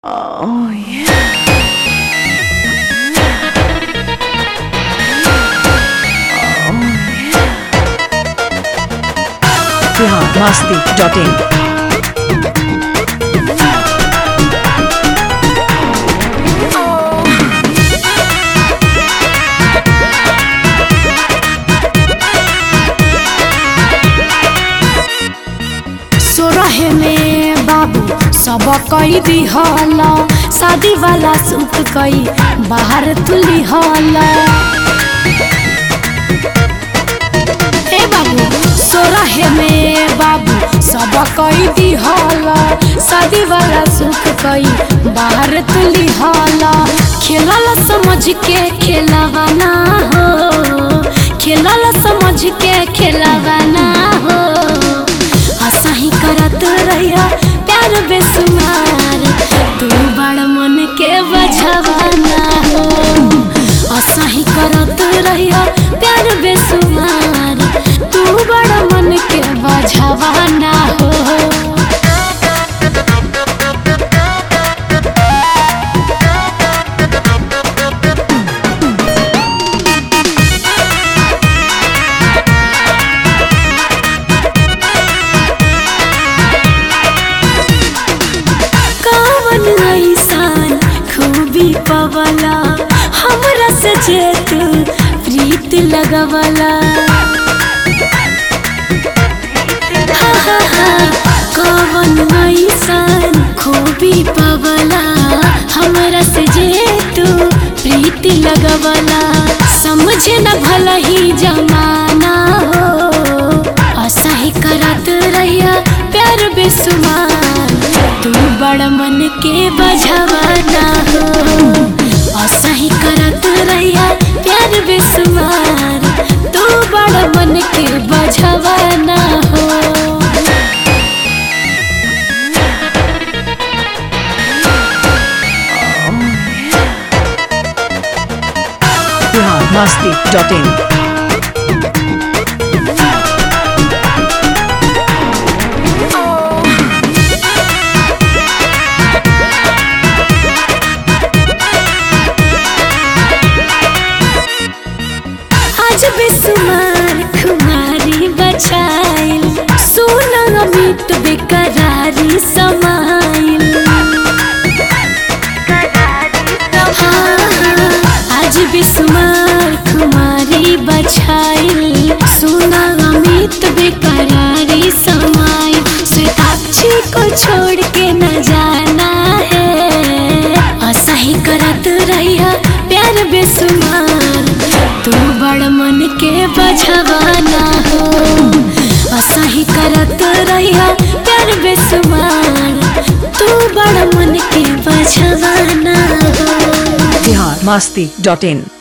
Oh yeah. Bihar Masti dot in सोरहे में बाबू सब कई दिहल शादी वाला सूट कई बाहर तुली हल ए बाबू सोरहे में बाबू सब कई दिहल शादी वाला सूट कई बाहर तुली हल खेलल समझ के खेलवाना हो खेलल समझ के खेलवाना हो हंसही करत रहिया प्यार बेसुमार तू बड़ मन के बझवाना हो हंसही करत रहिया प्यार बेसुमार तू बड़ मन के बझवाना हो कवन ऐसान खूबी पवला हमरा से जे तू प्रीत लगवला हा, हा, हा, कवन ऐसान खूबी पवला हमरा से जे तू प्रीत लगवला समझे न भला ही जमाना हो असही करत रहिया प्यार बेसुमार तू बड़ मन के बझवाना हो असही करत रहिया प्यार बेसुमार तू बड़ मन के बझवाना हो बिहार मस्ती डॉट इन आज बेसुमार खुमारी बचाइल सोना मीट बेकरारी समाइल हाँ, आज बेसुमार खुमारी बचाइल सोना अमित बेकरारी समाइल श्वेताक्षी को छोड़ के न जाना है असही करत रहिया प्यार बेसुमार तू बड़ मन के बझवाना हो असही करत रहिया प्यार बेसुमार तू बड़ मन के बझवाना हो बिहार मस्ती डॉट इन